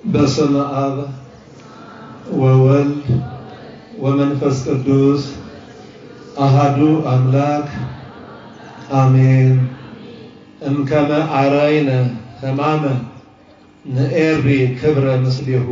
በስመ አብ ወወልድ ወመንፈስ ቅዱስ አሃዱ አምላክ አሜን። እምከመ አራይነ ሕማመ ንኤሪ ክብረ ምስሌሁ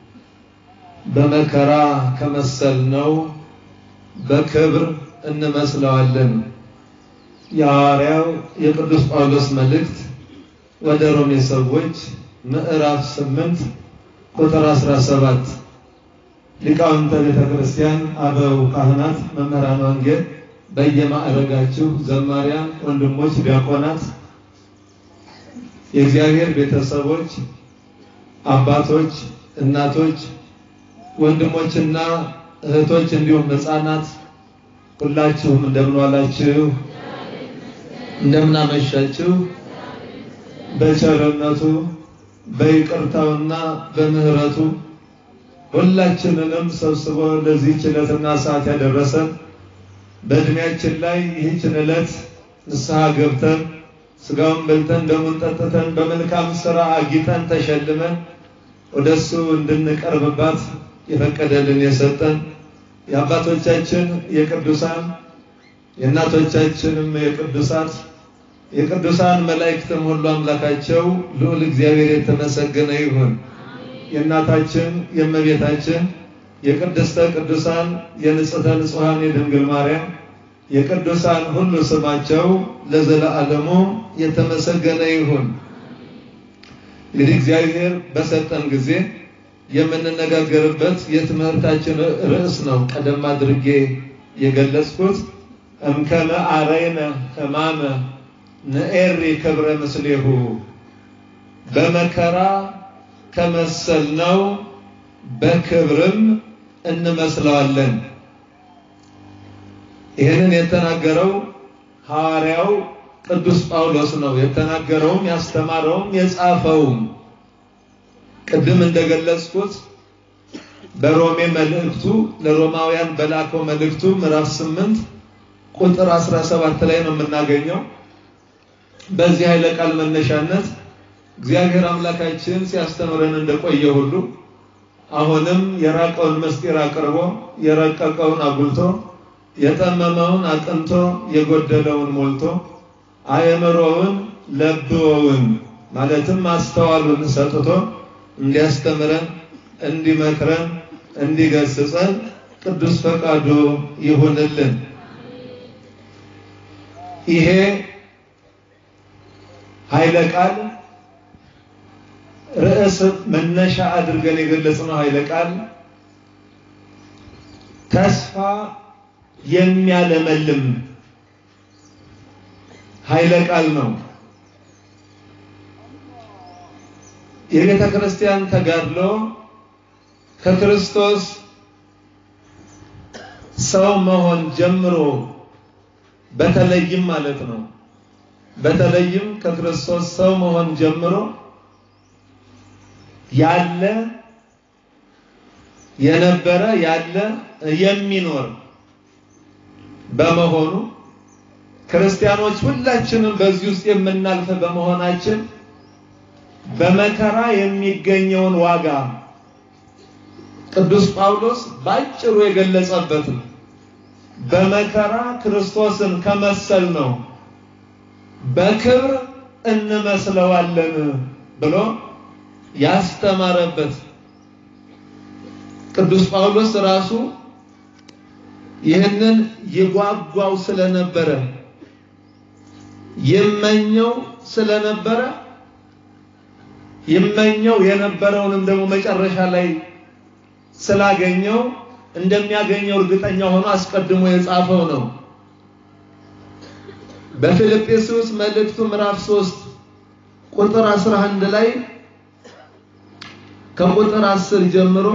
በመከራ ከመሰልነው በክብር እንመስለዋለን። የሐዋርያው የቅዱስ ጳውሎስ መልእክት ወደ ሮሜ ሰዎች ምዕራፍ 8 ቁጥር 17 ሊቃውንተ ቤተ ክርስቲያን፣ አበው ካህናት፣ መምህራን ወንጌል በየማዕረጋችሁ ዘማሪያን፣ ወንድሞች፣ ዲያቆናት፣ የእግዚአብሔር ቤተሰቦች፣ አባቶች፣ እናቶች፣ ወንድሞችና እህቶች እንዲሁም ሕፃናት ሁላችሁም እንደምን ዋላችሁ? እንደምን አመሻችሁ? በቸርነቱ በይቅርታውና በምሕረቱ ሁላችንንም ሰብስቦ ለዚህች ዕለትና ሰዓት ያደረሰን በእድሜያችን ላይ ይህችን ዕለት ንስሐ ገብተን ስጋውን በልተን ደሙን ጠጥተን በመልካም ስራ አጊጠን ተሸልመን ወደሱ እንድንቀርብባት የፈቀደልን የሰጠን የአባቶቻችን የቅዱሳን የእናቶቻችንም የቅዱሳት የቅዱሳን መላእክትም ሁሉ አምላካቸው ልዑል እግዚአብሔር የተመሰገነ ይሁን። የእናታችን የእመቤታችን የቅድስተ ቅዱሳን የንጽሕተ ንጹሐን የድንግል ማርያም የቅዱሳን ሁሉ ስማቸው ለዘለዓለሙ የተመሰገነ ይሁን። እንግዲህ እግዚአብሔር በሰጠን ጊዜ የምንነጋገርበት የትምህርታችን ርዕስ ነው። ቀደም አድርጌ የገለጽኩት እምከመ አረይነ ሕማመ ንኤሪ ክብረ ምስሌሁ በመከራ ከመሰልነው በክብርም እንመስለዋለን። ይህንን የተናገረው ሐዋርያው ቅዱስ ጳውሎስ ነው። የተናገረውም ያስተማረውም የጻፈውም ቅድም እንደገለጽኩት በሮሜ መልእክቱ ለሮማውያን በላከው መልእክቱ ምዕራፍ 8 ቁጥር 17 ላይ ነው የምናገኘው። በዚህ ኃይለ ቃል መነሻነት እግዚአብሔር አምላካችን ሲያስተምረን እንደቆየ ሁሉ አሁንም የራቀውን ምስጢር አቅርቦ የረቀቀውን አጉልቶ የጠመመውን አቅንቶ የጎደለውን ሞልቶ አእምሮውን ለብወውን ማለትም ማስተዋሉን ሰጥቶ እንዲያስተምረን፣ እንዲመክረን፣ እንዲገስጸን ቅዱስ ፈቃዱ ይሁንልን። ይሄ ኃይለ ቃል ርዕስ መነሻ አድርገን የገለጽነው ኃይለ ቃል ተስፋ የሚያለመልም ኃይለ ቃል ነው። የቤተ ክርስቲያን ተጋድሎ ከክርስቶስ ሰው መሆን ጀምሮ በተለይም ማለት ነው በተለይም ከክርስቶስ ሰው መሆን ጀምሮ ያለ የነበረ ያለ የሚኖር በመሆኑ ክርስቲያኖች ሁላችንም በዚህ ውስጥ የምናልፍ በመሆናችን በመከራ የሚገኘውን ዋጋ ቅዱስ ጳውሎስ ባጭሩ የገለጸበት ነው። በመከራ ክርስቶስን ከመሰል ነው በክብር እንመስለዋለን ብሎ ያስተማረበት ቅዱስ ጳውሎስ ራሱ ይህንን ይጓጓው ስለነበረ ይመኘው ስለነበረ ይመኘው የነበረውንም ደግሞ መጨረሻ ላይ ስላገኘው እንደሚያገኘው እርግጠኛ ሆኖ አስቀድሞ የጻፈው ነው። በፊልጵስዩስ መልእክቱ ምዕራፍ 3 ቁጥር 11 ላይ ከቁጥር 10 ጀምሮ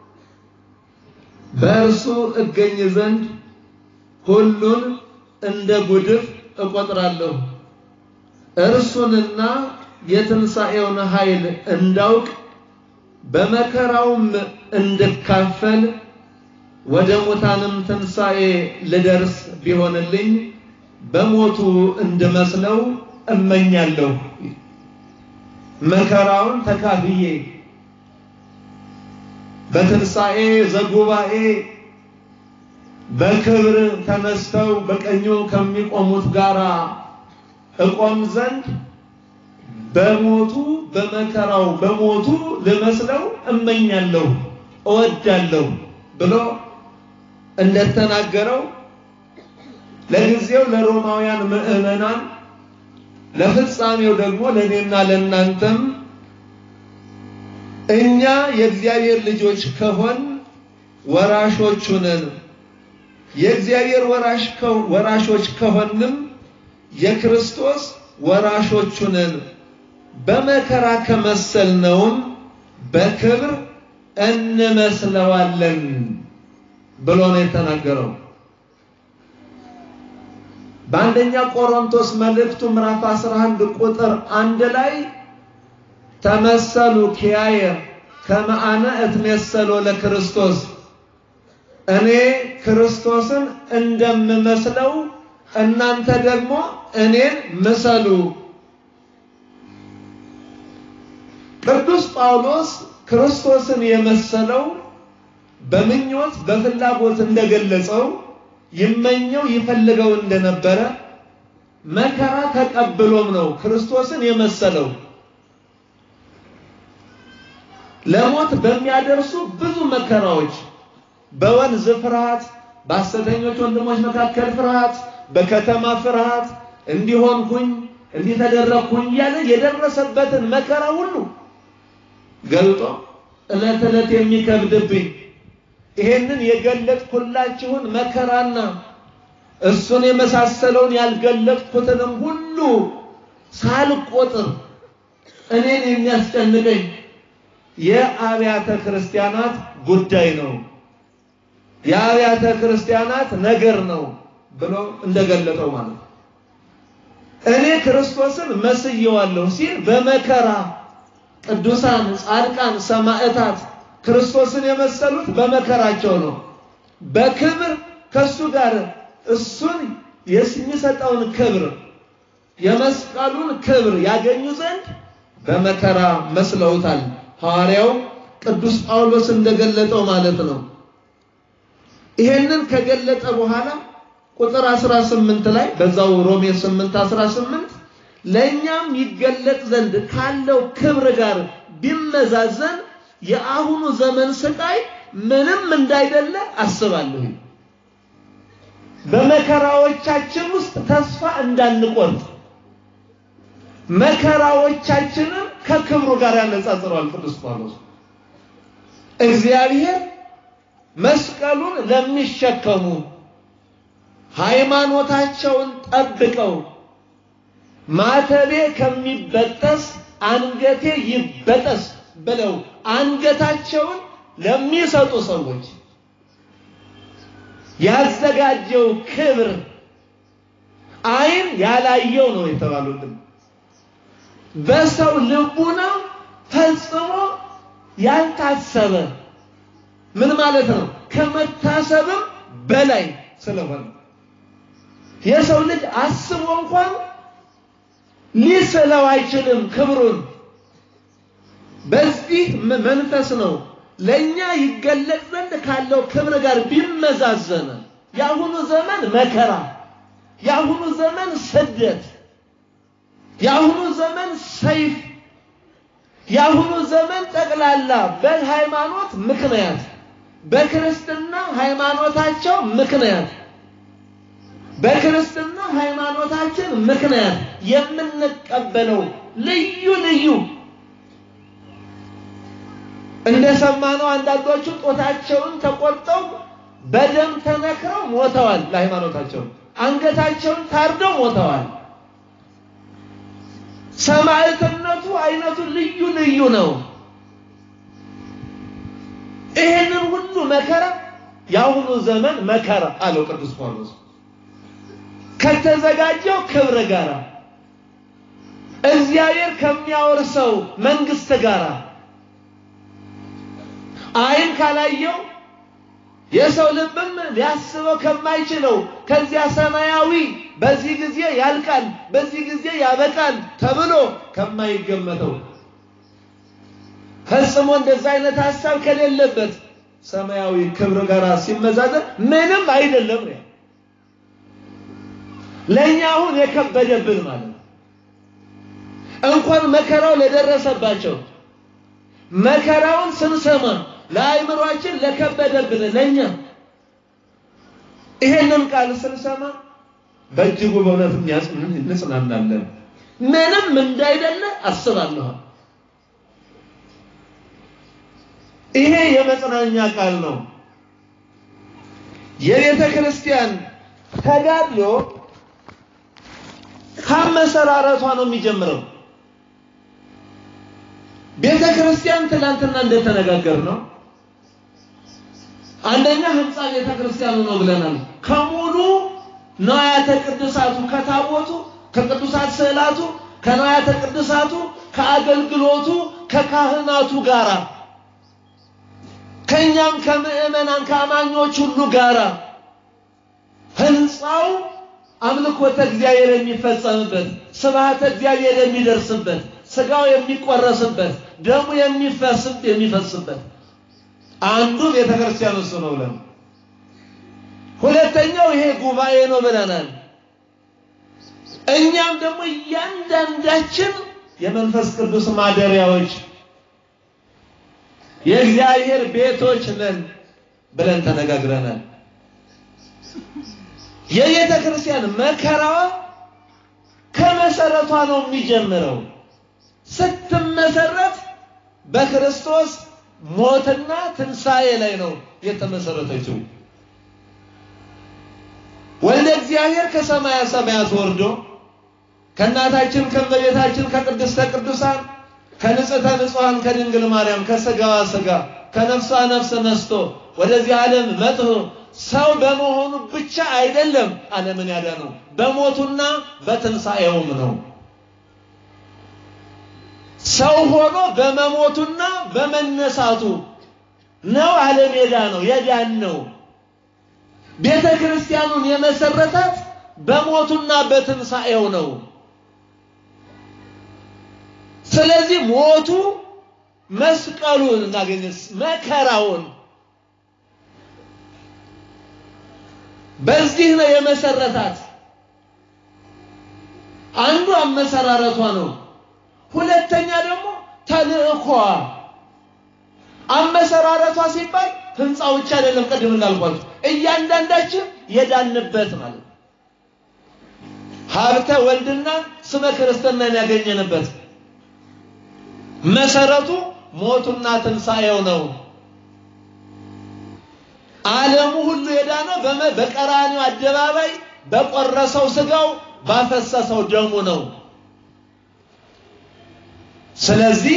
በእርሱ እገኝ ዘንድ ሁሉን እንደ ጉድፍ እቆጥራለሁ፣ እርሱንና የትንሣኤውን ኃይል እንዳውቅ በመከራውም እንድካፈል ወደ ሙታንም ትንሣኤ ልደርስ ቢሆንልኝ በሞቱ እንድመስለው እመኛለሁ። መከራውን ተካፍዬ በትንሣኤ ዘጉባኤ በክብር ተነስተው በቀኙ ከሚቆሙት ጋራ እቆም ዘንድ በሞቱ በመከራው በሞቱ ልመስለው እመኛለሁ እወዳለሁ ብሎ እንደተናገረው ለጊዜው ለሮማውያን ምዕመናን ለፍጻሜው ደግሞ ለእኔና ለእናንተም እኛ የእግዚአብሔር ልጆች ከሆን ወራሾቹ ነን። የእግዚአብሔር ወራሾች ከሆንም የክርስቶስ ወራሾቹ ነን። በመከራ ከመሰልነውም በክብር እንመስለዋለን ብሎ ነው የተናገረው። በአንደኛ ቆሮንቶስ መልእክቱ ምዕራፍ 11 ቁጥር አንድ ላይ ተመሰሉ ኪያየ ከመአነ እትሜሰሎ ለክርስቶስ እኔ ክርስቶስን እንደምመስለው እናንተ ደግሞ እኔን ምሰሉ። ቅዱስ ጳውሎስ ክርስቶስን የመሰለው በምኞት በፍላጎት እንደገለጸው ይመኘው ይፈልገው እንደነበረ መከራ ተቀብሎም ነው ክርስቶስን የመሰለው። ለሞት በሚያደርሱ ብዙ መከራዎች በወንዝ ፍርሃት፣ በሐሰተኞች ወንድሞች መካከል ፍርሃት፣ በከተማ ፍርሃት እንዲሆንኩኝ እንዲተደረግኩኝ እያለ የደረሰበትን መከራ ሁሉ ገልጦ ዕለት ዕለት የሚከብድብኝ ይሄንን የገለጥኩላችሁን መከራና እሱን የመሳሰለውን ያልገለጥኩትንም ሁሉ ሳልቆጥር እኔን የሚያስጨንቀኝ የአብያተ ክርስቲያናት ጉዳይ ነው፣ የአብያተ ክርስቲያናት ነገር ነው ብሎ እንደገለጠው ማለት ነው። እኔ ክርስቶስን መስየዋለሁ ሲል በመከራ ቅዱሳን፣ ጻድቃን፣ ሰማዕታት ክርስቶስን የመሰሉት በመከራቸው ነው። በክብር ከሱ ጋር እሱን የሚሰጠውን ክብር የመስቀሉን ክብር ያገኙ ዘንድ በመከራ መስለውታል። ሐዋርያው ቅዱስ ጳውሎስ እንደገለጠው ማለት ነው። ይሄንን ከገለጠ በኋላ ቁጥር 18 ላይ በዛው ሮሜ 8 18 ለእኛም ይገለጥ ዘንድ ካለው ክብር ጋር ቢመዛዘን የአሁኑ ዘመን ስቃይ ምንም እንዳይደለ አስባለሁ። በመከራዎቻችን ውስጥ ተስፋ እንዳንቆርጥ መከራዎቻችንን ከክብሩ ጋር ያነጻጽረዋል ቅዱስ ጳውሎስ። እግዚአብሔር መስቀሉን ለሚሸከሙ ሃይማኖታቸውን ጠብቀው ማተቤ ከሚበጠስ አንገቴ ይበጠስ ብለው አንገታቸውን ለሚሰጡ ሰዎች ያዘጋጀው ክብር ዓይን ያላየው ነው የተባሉልን በሰው ልቡና ፈጽሞ ያልታሰበ ምን ማለት ነው? ከመታሰብም በላይ ስለሆነ የሰው ልጅ አስቦ እንኳን ሊስለው አይችልም ክብሩን። በዚህ መንፈስ ነው ለኛ ይገለጥ ዘንድ ካለው ክብር ጋር ቢመዛዘን የአሁኑ ዘመን መከራ፣ የአሁኑ ዘመን ስደት፣ የአሁኑ ዘመን ሰይፍ፣ የአሁኑ ዘመን ጠቅላላ በሃይማኖት ምክንያት በክርስትና ሃይማኖታቸው ምክንያት በክርስትና ሃይማኖታችን ምክንያት የምንቀበለው ልዩ ልዩ እንደሰማነው አንዳንዶቹ ጦታቸውን ተቆርጠው በደም ተነክረው ሞተዋል። ለሃይማኖታቸው አንገታቸውን ታርደው ሞተዋል። ሰማዕትነቱ አይነቱ ልዩ ልዩ ነው። ይህንን ሁሉ መከራ የአሁኑ ዘመን መከራ አለው ቅዱስ ጳውሎስ ከተዘጋጀው ክብር ጋር እግዚአብሔር ከሚያወርሰው መንግስት ጋር ዓይን ካላየው የሰው ልብም ሊያስበው ከማይችለው ከዚያ ሰማያዊ በዚህ ጊዜ ያልቃል፣ በዚህ ጊዜ ያበቃል ተብሎ ከማይገመተው ፈጽሞ እንደዛ አይነት ሀሳብ ከሌለበት ሰማያዊ ክብር ጋር ሲመዛዘን ምንም አይደለም ነው። ለእኛ አሁን የከበደብን ማለት ነው። እንኳን መከራው ለደረሰባቸው መከራውን ስንሰማ ለአእምሯችን ለከበደብን ለእኛ ይሄንን ቃል ስንሰማ በእጅጉ በእውነት እንጽናናለን። ምንም እንዳይደለ አስባለሁ። ይሄ የመጽናኛ ቃል ነው። የቤተ ክርስቲያን ተጋድሎ ከመሰራረቷ ነው የሚጀምረው። ቤተ ክርስቲያን ትናንትና እንደተነጋገር ነው አንደኛ ህንፃ ቤተ ክርስቲያኑ ነው ብለናል። ከሙሉ ነዋያተ ቅድሳቱ ከታቦቱ፣ ከቅዱሳት ስዕላቱ፣ ከነዋያተ ቅድሳቱ፣ ከአገልግሎቱ፣ ከካህናቱ ጋራ ከኛም ከምዕመናን ከአማኞች ሁሉ ጋራ ህንፃው አምልኮተ እግዚአብሔር የሚፈጸምበት ስብሐተ እግዚአብሔር የሚደርስበት ስጋው የሚቆረስበት ደሙ የሚፈስብ የሚፈስበት አንዱ ቤተ ክርስቲያን እሱ ነው ብለን ሁለተኛው ይሄ ጉባኤ ነው ብለናል። እኛም ደግሞ እያንዳንዳችን የመንፈስ ቅዱስ ማደሪያዎች የእግዚአብሔር ቤቶች ነን ብለን ተነጋግረናል። የቤተ ክርስቲያን መከራዋ ከመሰረቷ ነው የሚጀምረው። ስትመሰረት በክርስቶስ ሞትና ትንሣኤ ላይ ነው የተመሰረተችው። ወልደ እግዚአብሔር ከሰማያ ሰማያት ወርዶ ከእናታችን ከእመቤታችን ከቅድስተ ቅዱሳን ከንጽሕተ ንጹሐን ከድንግል ማርያም ከሥጋዋ ሥጋ ከነፍሷ ነፍስ ነስቶ ወደዚህ ዓለም መጥቶ ሰው በመሆኑ ብቻ አይደለም ዓለምን ያዳነው በሞቱና በትንሣኤውም ነው። ሰው ሆኖ በመሞቱና በመነሳቱ ነው ዓለም የዳነው የዳን ነው። ቤተ ክርስቲያኑን የመሰረታት በሞቱና በትንሣኤው ነው። ስለዚህ ሞቱ መስቀሉን እናገኘስ መከራውን በዚህ ነው የመሰረታት። አንዱ አመሰራረቷ ነው። ሁለተኛ ደግሞ ተልእኮዋ አመሰራረቷ ሲባል ህንፃው ብቻ አይደለም። ቅድም እንዳልኳችሁ እያንዳንዳችን የዳንበት ማለት ነው። ሀብተ ወልድና ስመ ክርስትናን ያገኘንበት መሰረቱ ሞቱና ትንሣኤው ነው። ዓለሙ ሁሉ የዳነው በቀራኒው አደባባይ በቆረሰው ስጋው ባፈሰሰው ደሙ ነው። ስለዚህ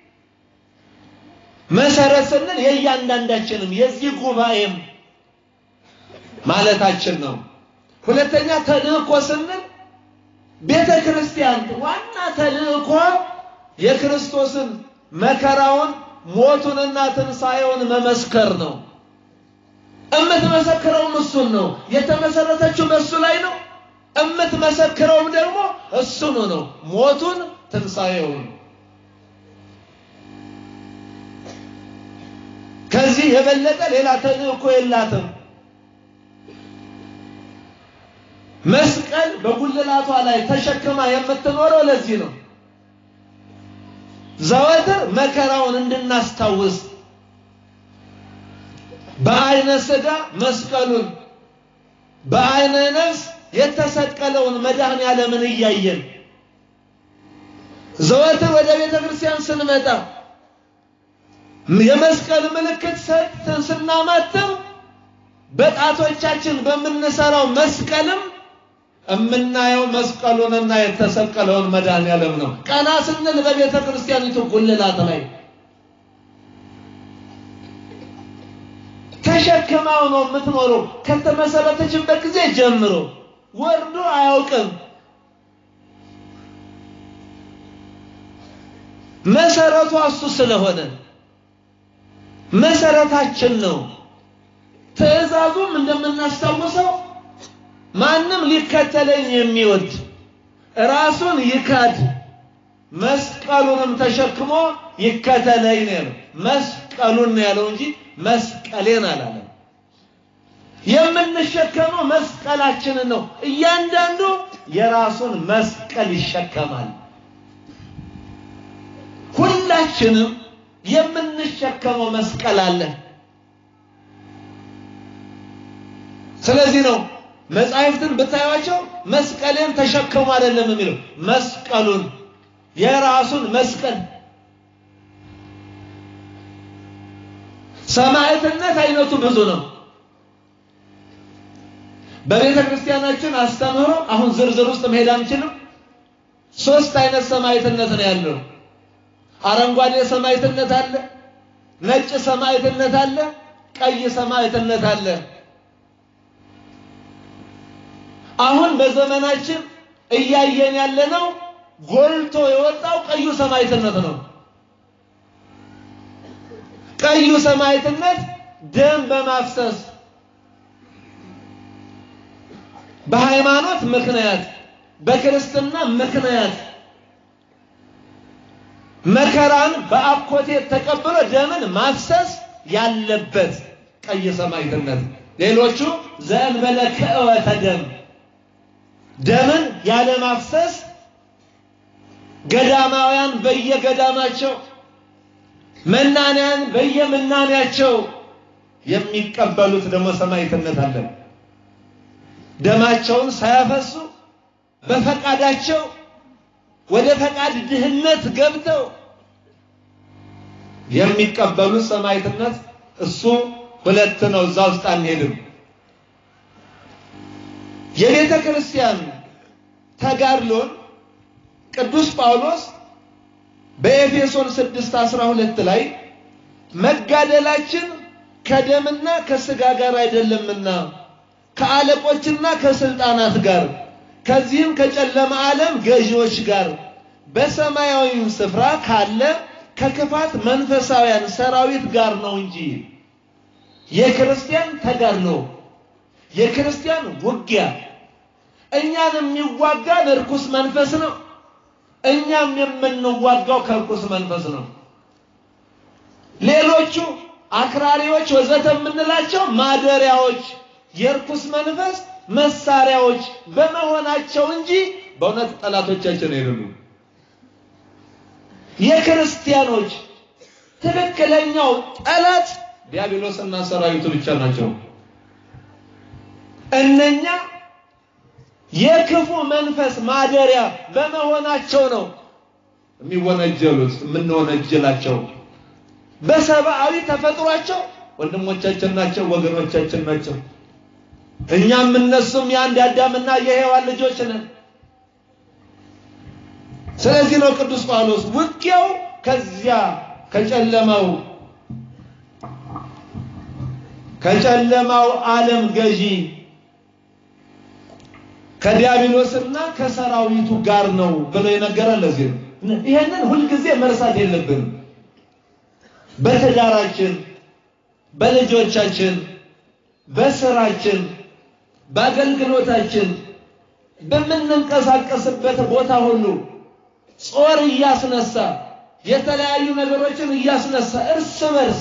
መሰረት ስንል የእያንዳንዳችንም የዚህ ጉባኤም ማለታችን ነው። ሁለተኛ ተልእኮ ስንል ቤተ ክርስቲያን ዋና ተልእኮ የክርስቶስን መከራውን ሞቱንና ትንሣኤውን መመስከር ነው። እምትመሰክረውም እሱን ነው። የተመሰረተችው በእሱ ላይ ነው። እምትመሰክረውም ደግሞ እሱኑ ነው፣ ሞቱን ትንሣኤውን። ከዚህ የበለጠ ሌላ ተልእኮ የላትም። መስቀል በጉልላቷ ላይ ተሸክማ የምትኖረው ለዚህ ነው። ዘወትር መከራውን እንድናስታውስ በአይነ ሥጋ መስቀሉን በአይነ ነፍስ የተሰቀለውን መድኃኔ ዓለምን እያየን ዘወትር ወደ ቤተ ክርስቲያን ስንመጣ የመስቀል ምልክት ሰጥተን ስናማትም በጣቶቻችን በምንሰራው መስቀልም የምናየው መስቀሉንና የተሰቀለውን መድኃኔ ዓለም ነው። ቀና ስንል በቤተ ክርስቲያኒቱ ጉልላት ላይ ተሸክማው ነው የምትኖረው። ከተመሰረተችበት ጊዜ ጀምሮ ወርዶ አያውቅም። መሰረቷ እሱ ስለሆነ መሰረታችን ነው። ትእዛዙም እንደምናስታውሰው ማንም ሊከተለኝ የሚወድ ራሱን ይካድ መስቀሉንም ተሸክሞ ይከተለኝ ነው ያለው። መስቀሉን ነው ያለው እንጂ መስቀሌን አላለም። የምንሸከመው መስቀላችንን ነው። እያንዳንዱ የራሱን መስቀል ይሸከማል። ሁላችንም የምንሸከመው መስቀል አለ። ስለዚህ ነው መጻሕፍትን ብታዩቸው መስቀሌን ተሸከሙ አይደለም የሚለው መስቀሉን የራሱን መስቀል ሰማዕትነት አይነቱ ብዙ ነው። በቤተ ክርስቲያናችን አስተምህሮ አሁን ዝርዝር ውስጥ መሄድ አንችልም። ሶስት አይነት ሰማዕትነት ነው ያለው። አረንጓዴ ሰማዕትነት አለ፣ ነጭ ሰማዕትነት አለ፣ ቀይ ሰማዕትነት አለ። አሁን በዘመናችን እያየን ያለነው ጎልቶ የወጣው ቀዩ ሰማዕትነት ነው። ቀዩ ሰማዕትነት ደም በማፍሰስ በሃይማኖት ምክንያት በክርስትና ምክንያት መከራን በአኮቴት ተቀብሎ ደምን ማፍሰስ ያለበት ቀይ ሰማዕትነት። ሌሎቹ ዘእንበለ ክእወተ ደም ደምን ያለ ማፍሰስ ገዳማውያን በየገዳማቸው መናንያን በየመናንያቸው የሚቀበሉት ደግሞ ሰማዕትነት አለ። ደማቸውን ሳያፈሱ በፈቃዳቸው ወደ ፈቃድ ድህነት ገብተው የሚቀበሉት ሰማዕትነት እሱ ሁለት ነው። እዛ ውስጥ አንሄድም። የቤተ ክርስቲያን ተጋድሎን ቅዱስ ጳውሎስ በኤፌሶን 6:12 ላይ መጋደላችን ከደምና ከስጋ ጋር አይደለምና ከአለቆችና ከስልጣናት ጋር ከዚህም ከጨለማ ዓለም ገዢዎች ጋር በሰማያዊም ስፍራ ካለ ከክፋት መንፈሳውያን ሰራዊት ጋር ነው እንጂ የክርስቲያን ተጋድሎ የክርስቲያን ውጊያ እኛን የሚዋጋን እርኩስ መንፈስ ነው። እኛም የምንዋጋው ከርኩስ መንፈስ ነው። ሌሎቹ አክራሪዎች ወዘተ የምንላቸው ማደሪያዎች የርኩስ መንፈስ መሳሪያዎች በመሆናቸው እንጂ በእውነት ጠላቶቻችን አይደሉም። የክርስቲያኖች ትክክለኛው ጠላት ዲያብሎስና ሰራዊቱ ብቻ ናቸው። እነኛ የክፉ መንፈስ ማደሪያ በመሆናቸው ነው የሚወነጀሉት የምንወነጀላቸው። በሰብአዊ ተፈጥሯቸው ወንድሞቻችን ናቸው፣ ወገኖቻችን ናቸው። እኛም እነሱም የአንድ አዳምና የሔዋን ልጆች ነን። ስለዚህ ነው ቅዱስ ጳውሎስ ውጊያው ከዚያ ከጨለማው ከጨለማው ዓለም ገዢ ከዲያብሎስና ከሰራዊቱ ጋር ነው ብሎ የነገረን ለዚህ ነው። ይሄንን ሁልጊዜ መርሳት የለብንም። በትዳራችን፣ በልጆቻችን፣ በስራችን፣ በአገልግሎታችን በምንንቀሳቀስበት ቦታ ሁሉ ጾር እያስነሳ የተለያዩ ነገሮችን እያስነሳ እርስ በርስ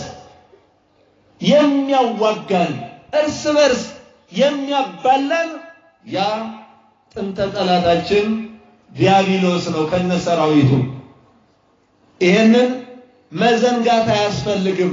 የሚያዋጋን እርስ በርስ የሚያባላን ያ ጥንተ ጠላታችን ዲያብሎስ ነው ከነሰራዊቱ። ይሄንን መዘንጋት አያስፈልግም።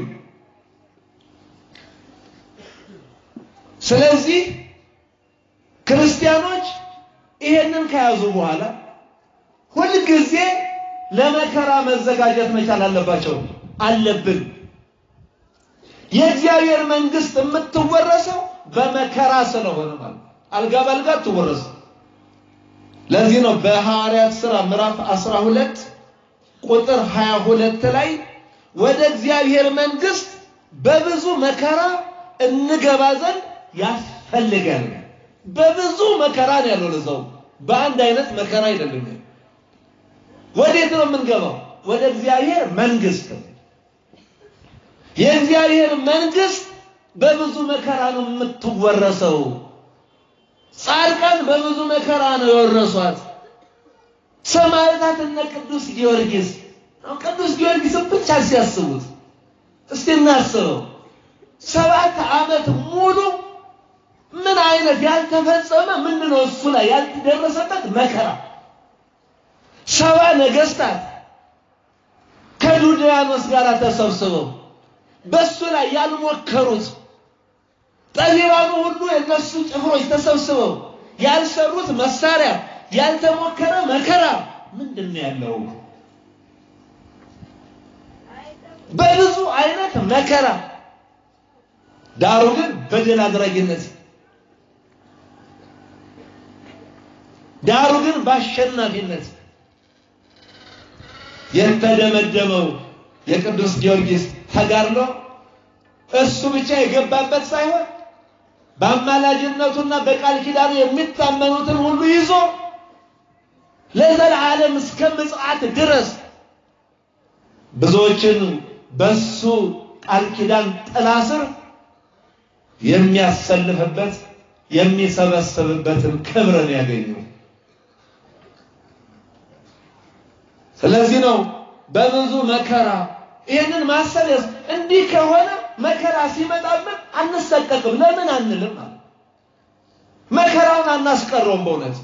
ስለዚህ ክርስቲያኖች ይሄንን ከያዙ በኋላ ሁልጊዜ ለመከራ መዘጋጀት መቻል አለባቸው አለብን። የእግዚአብሔር መንግስት የምትወረሰው በመከራ ስለሆነ ማለት አልጋ ባልጋ አትወረስም። ለዚህ ነው በሐዋርያት ሥራ ምዕራፍ 12 ቁጥር 22 ላይ ወደ እግዚአብሔር መንግስት በብዙ መከራ እንገባ ዘንድ ያስፈልጋል። በብዙ መከራ ነው ያለው። ለዛው በአንድ አይነት መከራ አይደለም። ወዴት ነው የምንገባው? ወደ እግዚአብሔር መንግስት። የእግዚአብሔር መንግስት በብዙ መከራ ነው የምትወረሰው። ጻድቃን በብዙ መከራ ነው የወረሷት። ሰማዕታት እነ ቅዱስ ጊዮርጊስ ቅዱስ ጊዮርጊስን ብቻ ሲያስቡት እስቲ እናስበው። ሰባት ዓመት ሙሉ ምን አይነት ያልተፈጸመ ምንድን ነው እሱ ላይ ያልተደረሰበት መከራ ሰባ ነገስታት ከዱድያኖስ ጋር ተሰብስበው በሱ ላይ ያልሞከሩት ጠቢባኑ ሁሉ የነሱ ጭፍሮች ተሰብስበው ያልሰሩት መሳሪያ ያልተሞከረ መከራ ምንድን ነው ያለው? በብዙ አይነት መከራ ዳሩ ግን በድል አድራጊነት ዳሩ ግን በአሸናፊነት የተደመደመው የቅዱስ ጊዮርጊስ ተጋድሎ እሱ ብቻ የገባበት ሳይሆን በአማላጅነቱና በቃል ኪዳኑ የሚታመኑትን ሁሉ ይዞ ለዘላለም እስከ ምጽአት ድረስ ብዙዎችን በሱ ቃል ኪዳን ጥላ ስር የሚያሰልፍበት የሚሰበስብበትን ክብርን ያገኘው። ስለዚህ ነው በብዙ መከራ ይህንን ማሰብ እንዲህ ከሆነ መከራ ሲመጣብን አንሰቀቅም ለምን አንልም? መከራውን አናስቀረውም። በእውነት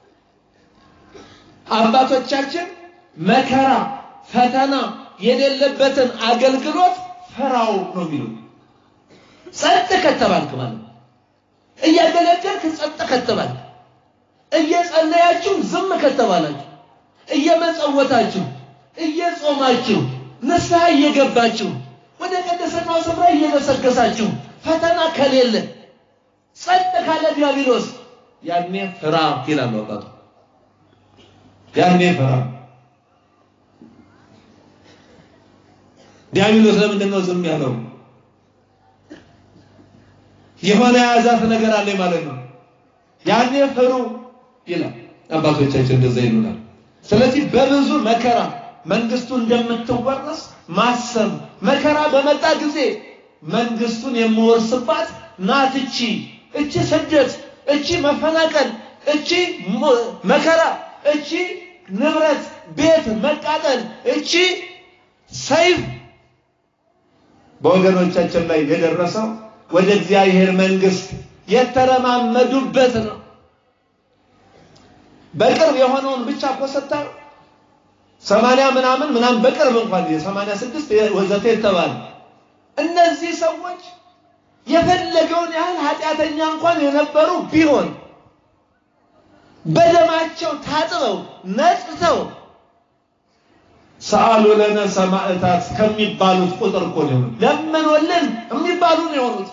አባቶቻችን መከራ ፈተና የሌለበትን አገልግሎት ፈራው ነው የሚሉ። ጸጥ ከተባልክ ማለት እያገለገልክ ጸጥ ከተባልክ፣ እየጸለያችሁ ዝም ከተባላችሁ፣ እየመጸወታችሁ፣ እየጾማችሁ፣ ንስሐ እየገባችሁ፣ ወደ ቀደሰናው ስፍራ እየገሰገሳችሁ፣ ፈተና ከሌለ ጸጥ ካለ ዲያብሎስ ያኔ ፍራ ይላሉ አባቱ። ያኔ ፍራ። ዲያብሎስ ለምንድን ነው ዝም ያለው? የሆነ የያዛት ነገር አለ ማለት ነው። ያኔ ፍሩ ይላል አባቶቻችን እንደዛ ይሉናል። ስለዚህ በብዙ መከራ መንግስቱ እንደምትወረስ ማሰብ መከራ በመጣ ጊዜ መንግስቱን የምወርስባት ናት እቺ እቺ ስደት እቺ መፈናቀል እቺ መከራ እቺ ንብረት ቤት መቃጠል እቺ ሰይፍ በወገኖቻችን ላይ የደረሰው ወደ እግዚአብሔር መንግስት የተረማመዱበት ነው። በቅርብ የሆነውን ብቻ እኮ ስታዩ ሰማንያ ምናምን ምናምን በቅርብ እንኳን የሰማንያ ስድስት ወዘተ የተባለ እነዚህ ሰዎች የፈለገውን ያህል ኃጢአተኛ እንኳን የነበሩ ቢሆን በደማቸው ታጥበው ነጽተው ሰአሉ ለነ ሰማዕታት ከሚባሉት ቁጥር እኮ ነው ለመኖልን የሚባሉ ነው የሆኑት።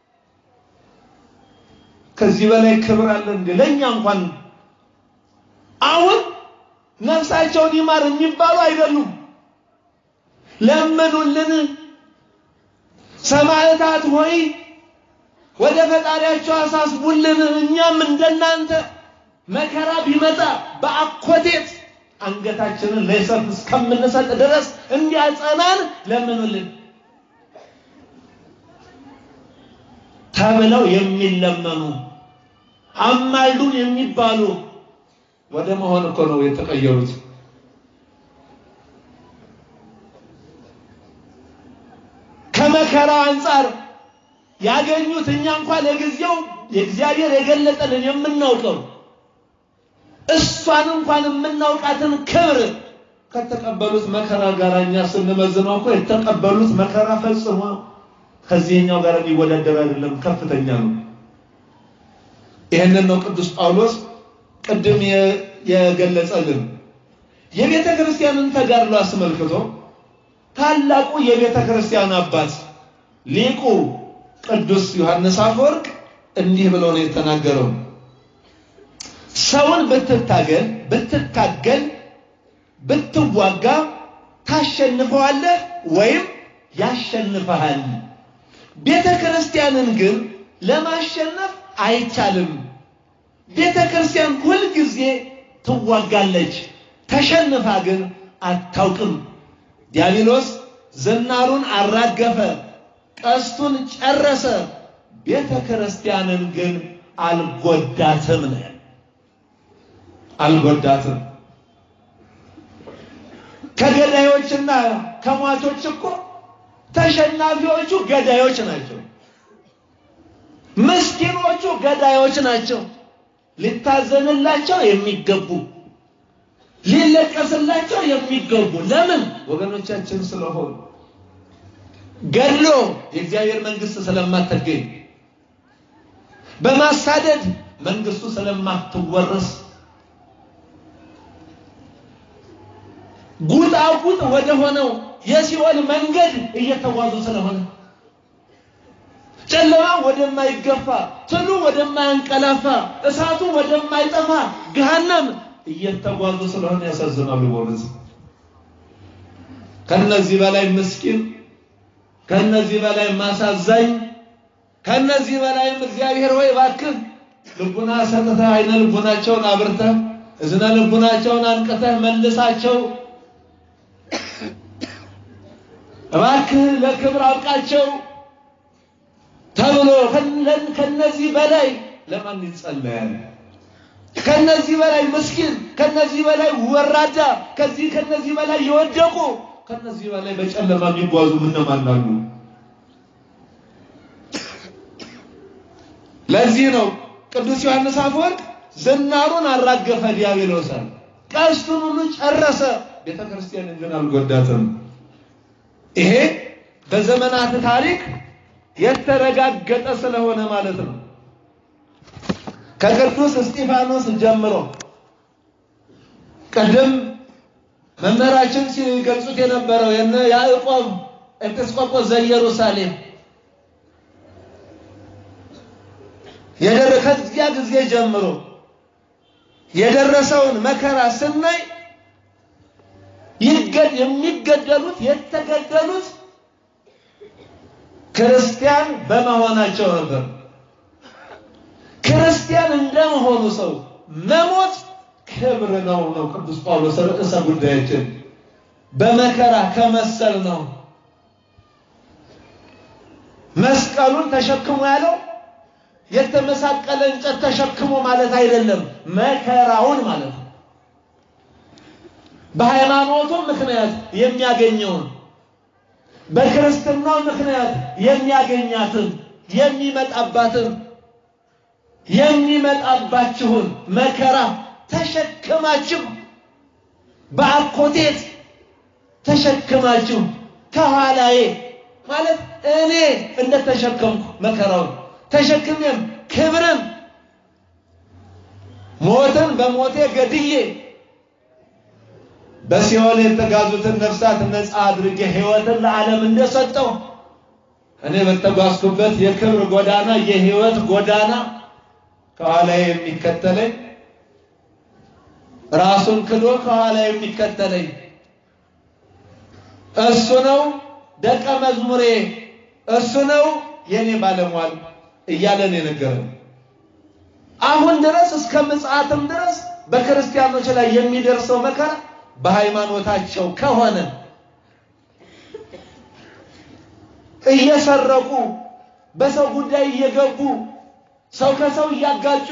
ከዚህ በላይ ክብር አለ እንዴ? ለእኛ እንኳን አሁን ነፍሳቸውን ይማር የሚባሉ አይደሉም። ለመኑልን ሰማዕታት ሆይ ወደ ፈጣሪያቸው አሳስቡልን፣ እኛም እንደናንተ መከራ ቢመጣ በአኮቴት አንገታችንን ለሰይፍ እስከምንሰጥ ድረስ እንዲያጸናን ለምኑልን ተብለው የሚለመኑ አማልዱን የሚባሉ ወደ መሆን እኮ ነው የተቀየሩት። ከመከራው አንጻር ያገኙት እኛ እንኳን ለጊዜው የእግዚአብሔር የገለጠልን የምናውቀው እሷን እንኳን የምናውቃትን ክብር ከተቀበሉት መከራ ጋር እኛ ስንመዝነው እኮ የተቀበሉት መከራ ፈጽሞ ከዚህኛው ጋር የሚወዳደር አይደለም፣ ከፍተኛ ነው። ይህንን ነው ቅዱስ ጳውሎስ ቅድም የገለጸልን የቤተ ክርስቲያንን ተጋድሎ አስመልክቶ ታላቁ የቤተ ክርስቲያን አባት ሊቁ ቅዱስ ዮሐንስ አፈወርቅ እንዲህ ብሎ ነው የተናገረው። ሰውን ብትታገል ብትታገል ብትዋጋ ታሸንፈዋለህ ወይም ያሸንፈሃል። ቤተ ክርስቲያንን ግን ለማሸነፍ አይቻልም። ቤተ ክርስቲያን ሁልጊዜ ትዋጋለች፣ ተሸንፋ ግን አታውቅም። ዲያብሎስ ዝናሩን አራገፈ፣ ቀስቱን ጨረሰ፣ ቤተ ክርስቲያንን ግን አልጎዳትም ነው አልጎዳትም። ከገዳዮችና ከሟቾች እኮ ተሸናፊዎቹ ገዳዮች ናቸው። ምስኪኖቹ ገዳዮች ናቸው። ሊታዘንላቸው የሚገቡ ሊለቀስላቸው የሚገቡ ለምን ወገኖቻችን ስለሆኑ ገድሎ የእግዚአብሔር መንግስት ስለማትገኝ በማሳደድ መንግስቱ ስለማትወረስ ጉጣጉጥ ወደ ሆነው የሲኦል መንገድ እየተጓዙ ስለሆነ ጨለማ ወደማይገፋ ትሉ ወደማያንቀላፋ እሳቱ ወደማይጠፋ ገሃነም እየተጓዙ ስለሆነ ያሳዝናሉ። በእውነት ከነዚህ በላይ ምስኪን፣ ከነዚህ በላይ ማሳዛኝ፣ ከነዚህ በላይም እግዚአብሔር ሆይ እባክህ ልቡና ሰጥተህ አይነ ልቡናቸውን አብርተህ እዝነ ልቡናቸውን አንቅተህ መልሳቸው እባክህ ለክብር አብቃቸው ተብሎ ከነዚህ በላይ ለማን ይጸለያል? ከነዚህ በላይ ምስኪን፣ ከነዚህ በላይ ወራዳ፣ ከዚህ ከነዚህ በላይ የወደቁ፣ ከነዚህ በላይ በጨለማ የሚጓዙ እነማን አሉ? ለዚህ ነው ቅዱስ ዮሐንስ አፈወርቅ ዝናሩን አራገፈ ዲያብሎስን፣ ቀስቱን ሁሉ ጨረሰ፣ ቤተ ክርስቲያንን ግን አልጎዳትም። ይሄ በዘመናት ታሪክ የተረጋገጠ ስለሆነ ማለት ነው። ከቅዱስ እስጢፋኖስ ጀምሮ ቅድም መምህራችን ሲገልጹት የነበረው የነ ያዕቆብ ኤጲስቆጶስ ዘኢየሩሳሌም ከዚያ ጊዜ ጀምሮ የደረሰውን መከራ ስናይ የሚገደሉት የተገደሉት ክርስቲያን በመሆናቸው ነበር። ክርስቲያን እንደመሆኑ ሰው መሞት ክብር ነው ነው ቅዱስ ጳውሎስ ርዕሰ ጉዳያችን በመከራ ከመሰል ነው። መስቀሉን ተሸክሞ ያለው የተመሳቀለ እንጨት ተሸክሞ ማለት አይደለም፣ መከራውን ማለት ነው። በሃይማኖቱ ምክንያት የሚያገኘውን በክርስትናው ምክንያት የሚያገኛትን የሚመጣባትን የሚመጣባችሁን መከራ ተሸክማችሁ በአኮቴት ተሸክማችሁ ከኋላዬ ማለት እኔ እንደተሸከምኩ መከራውን ተሸክሜም ክብርን ሞትን በሞቴ ገድዬ በሲኦል የተጋዙትን ነፍሳት ነፃ አድርጌ ሕይወትን ለዓለም እንደሰጠው እኔ በተጓዝኩበት የክብር ጎዳና የሕይወት ጎዳና ከኋላ የሚከተለኝ ራሱን ክዶ ከኋላ የሚከተለኝ እሱ ነው ደቀ መዝሙሬ፣ እሱ ነው የኔ ባለሟል እያለን የነገረን አሁን ድረስ እስከ ምጽአትም ድረስ በክርስቲያኖች ላይ የሚደርሰው መከራ በሃይማኖታቸው ከሆነ እየሰረቁ በሰው ጉዳይ እየገቡ ሰው ከሰው እያጋጩ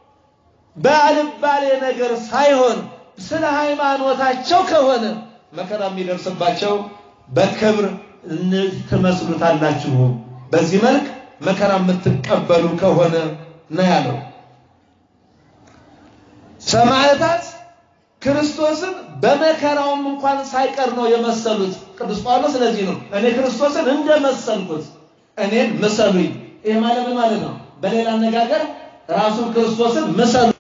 በአልባሌ ነገር ሳይሆን ስለ ሃይማኖታቸው ከሆነ መከራ የሚደርስባቸው በክብር ትመስሉታላችሁ። በዚህ መልክ መከራ የምትቀበሉ ከሆነ ነው ያለው። ሰማዕታት ክርስቶስን በመከራውም እንኳን ሳይቀር ነው የመሰሉት። ቅዱስ ጳውሎስ ስለዚህ ነው እኔ ክርስቶስን እንደመሰልኩት እኔን ምሰሉኝ። ይህ ማለት ማለት ነው። በሌላ አነጋገር ራሱን ክርስቶስን ምሰሉ